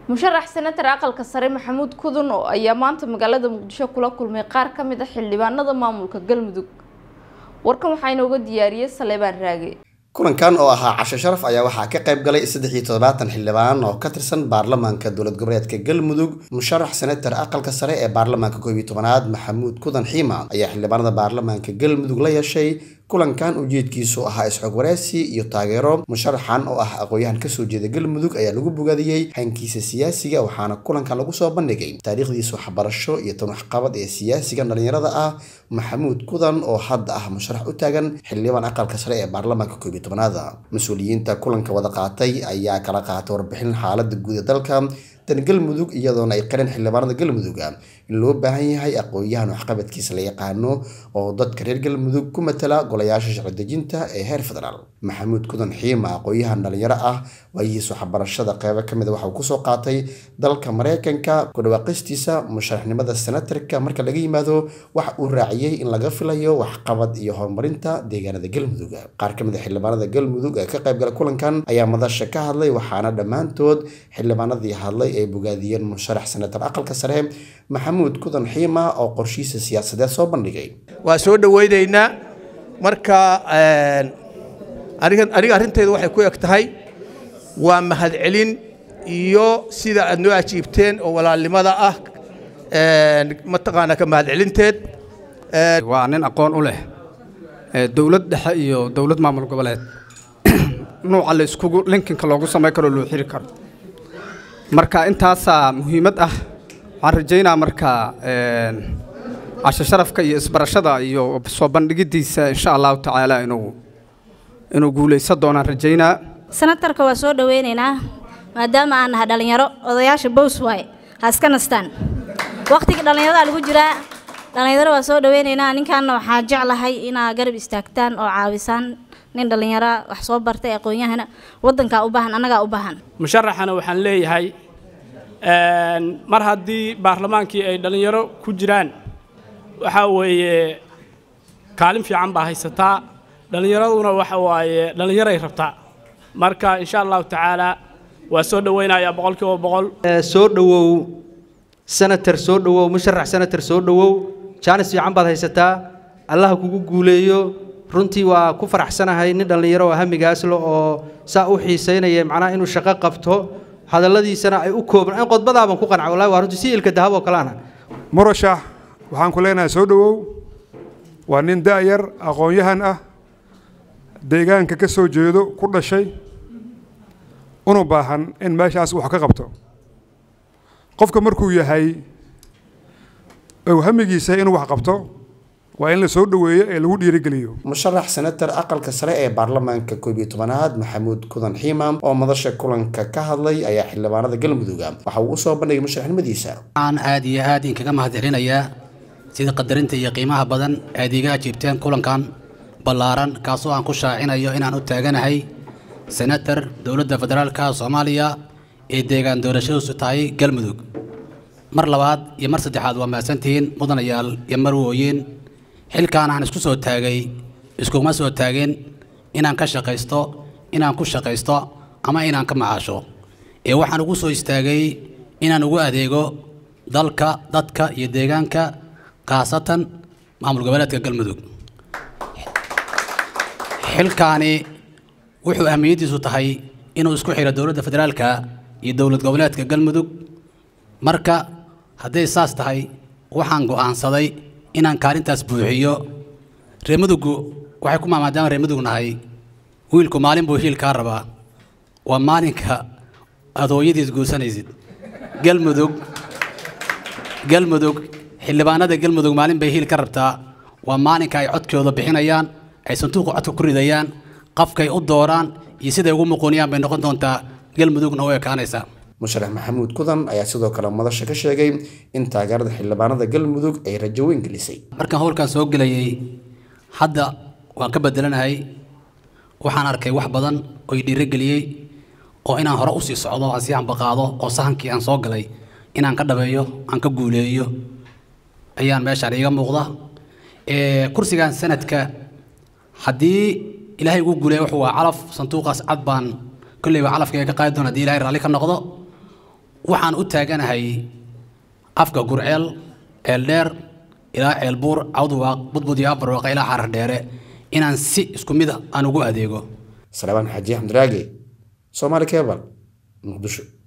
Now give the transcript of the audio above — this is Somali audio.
musharax senatar aqalka sare maxamuud kudun oo ayaa maanta magaalada muqdisho kula kulmay qaar ka mid a xildhibaanada maamulka galmudug warkan waxaa inooga diyaariyey saleebaan raage kulankan oo ahaa casho sharaf ayaa waxaa ka qayb galay saddex iyo toddobaatan xildhibaan oo ka tirsan baarlamaanka dowlad goboleedka galmudug musharax senatar aqalka sare ee baarlamaanka koob iyo tobanaad maxamuud kudan xiima ayaa xildhibaanada baarlamaanka galmudug la yeeshay kulankan ujeedkiisu ahaa isxog wareysi iyo taageero musharaxan oo ah aqoon-yahan kasoo jeeda galmudug ayaa lagu bogaadiyey hankiisa siyaasiga waxaana kulankan lagu soo bandhigay taariikhdiisa waxbarasho iyo tan waxqabad ee siyaasiga dhalinyarada ah maxamuud kudan oo hadda ah musharax u taagan xildhibaan aqalka sare ee baarlamaanka koob iyo tobanaada mas-uuliyiinta kulanka wada qaatay ayaa kala qaatay warbixin xaalada guud ee dalka tan galmudug iyadoona ay qareen xildhibaanada galmudug in loo baahan yahay aqoon-yahan waxqabadkiisa la yaqaano oo dadka reer galmudug ku matala golayaasha sharci dejinta ee heer federaal maxamuud kudan xiima aqoon-yahan dhalinyaro ah waayihiis waxbarashada qeybo kamid a waxauu kusoo qaatay dalka mareykanka ku dhawaaqistiisa musharaxnimada senatarka marka laga yimaado waxa uu raaciyey in laga filayo waxqabad iyo horumarinta deegaanada galmudug qaar kamid a xildhibaanada galmudug ee ka qaybgala kulankan ayaa madasha ka hadlay waxaana dhammaantood xildhibaanadii hadlay ay bogaadiyeen musharax senatar aqalka sare maxamuud kudan xiima oo qorshihiisa siyaasadeed soo bandhigay waa soo dhaweyneynaa marka aniga aniga arrintaydu waxay ku eg tahay waa mahadcelin iyo sida aad noo ajiibteen oo walaalnimada ah mataqaanaa ka mahadcelinteed waa nin aqoon u leh dowlad dhexe iyo dowlad maamul goboleed nuuca la iskugu linkinka loogu samayn karo loo xiri karo marka intaasaa muhiimad ah waxaan rajaynaa marka casho sharafka iyo isbarashada iyo soo bandhigidiisa insha allahu tacaala inuu inuu guulaysan doonaan rajaynaa senatarka waa soo dhaweynaynaa maadaama aan nahay dhallinyaro odayaasha bows waaye ha iska nastaan wakhtiga dhallinyarada lagu jiraa dhallinyaro waa soo dhaweynaynaa ninkaanna waxaa jeclahay inaa garab istaagtaan oo caawisaan nin dhallinyara wax soo bartay aqoon-yahana waddankaa u baahan annagaa u baahan musharaxana waxaan leeyahay mar haddii baarlamaankii ay dhallinyaro ku jiraan waxaa weeye kaalin fiican baa haysataa dhallinyaraduna waxa waaye dhallinyaray rabtaa marka insha allahu tacaala waa soo dhaweynayaa boqol kiiba boqol soo dhowow senator soo dhowow musharax senator soo dhowow jaanis fiican baad haysataa allaha kugu guuleeyo runtii waa ku faraxsanahay nin dhallinyaro oo hamigaasle oo saa u xiisaynaya macnaha inuu shaqo qabto hadalladiisana ay u kooban in qodbadaaban ku qanca wallahi waa runtii si ilka dahab oo kale ana murashax waxaan ku leenahay soo dhowow waa nin da'yar aqoon-yahan ah deegaanka ka soo jeedo ku dhashay una baahan in meeshaas wax ka qabto qofka markuu yahay ou hamigiisa inuu wax qabto waa in la soo dhoweeyo ee lagu dhiirigeliyo musharax senatar aqalka sare ee baarlamaanka koob iyo tobanaad maxamuud kudan xiimam oo madasha kulanka ka hadlay ayaa xildhibaanada galmudug waxa uu usoo bandhigay musharaxnimadiisa waxaan aad iyo aad inkaga mahadcelinayaa sida qadarinta iyo qiimaha badan aad iga ajiibteen kulankan ballaaran kaasoo aan ku shaacinayo inaan u taaganahay senatar dowladda federaalka soomaaliya ee deegaan doorashadiisu tahay galmudug mar labaad iyo mar saddexaad waa mahadsantihiin mudanayaal iyo marwooyin xilkaan aan isku soo taagay iskuma soo taagin inaan ka shaqaysto inaan ku shaqaysto ama inaan ka macaasho ee waxaan ugu soo istaagay inaan ugu adeego dalka dadka iyo deegaanka khaasatan maamul goboleedka galmudug xilkaani wuxuu ahmiyaddiisu tahay inuu isku xidho dowladda federaalka iyo dowlad goboleedka galmudug marka hadday saas tahay waxaan go'aansaday inaan kaalintaas buuxiyo reemaduggu waxay ku maamaadaama reemadug nahay wiilku maalin buu hiil kaa rabaa waa maalinka aad hooyadiis guursanaysid galmudug galmudug xildhibaanada galmudug maalin bay hiil ka rabtaa waa maalinka ay codkooda bixinayaan ay sanduuqa codka ku ridayaan qafkay u dooraan iyo siday ugu muquuniyaan bay noqon doontaa galmudugna u ekaanaysaa musharax maxamuud kudan ayaa sidoo kale madasha ka sheegay in taageerada xildhibaanada galmudug ay rajo weyn gelisay markaan howlkaan soo gelayay hadda waan ka bedelanahay waxaan arkay wax badan oo i dhiirogeliyey oo inaan hore usii socdo aan sii ambaqaado oo sahankii aan soo galay inaan ka dhabeeyo aan ka guuleeyo ayaan meeshaan iiga muuqda kursigan sanadka haddii ilaahay ugu guuleeya wuxuu waa calaf sanduuqaas cad baan kolleyba calafkayga ka qaadi doona haddii ilaahay raalli ka noqdo waxaan u taaganahay afka gurceel ceeldheer ilaa ceelbuur cawdwaaq budbud iyo abarwaaq ilaa xarar dheere inaan si isku mid ah aan ugu adeego salebaan xaaji axmed raage soomaali kebal muqdisho